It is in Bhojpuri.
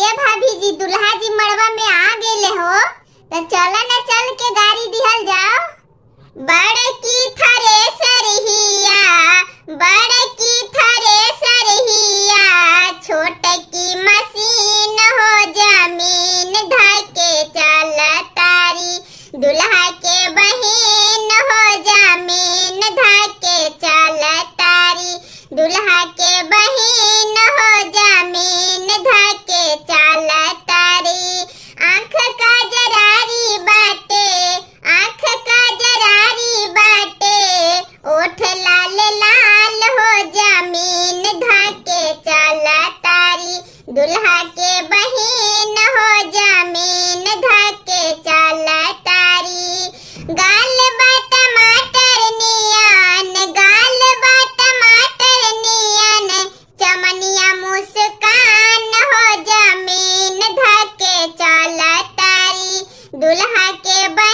ए भाभी जी दुल्हा जी मड़वा में आ गेले हो तो चला ना चल के गाड़ी दिहल जाओ बड़ की थरे सरहिया बड़ की थरे सरहिया छोट की मशीन हो जमीन धके चल तारी दुल्हा के बहन हो जमीन धके चल तारी दुल्हा के बहन हो जमीन धके चल तारी आँख का जरारी बाटे आँख का जरारी बाटे ओठ लाल लाल हो जमीन धके चल तारी दुल्हा के बहन हो जमीन धके चल तारी गाल बा टमाटर नियन गाल बा टमाटर नियन चमनिया मुस्कान हो जमीन धके चल तारी दुल्हा के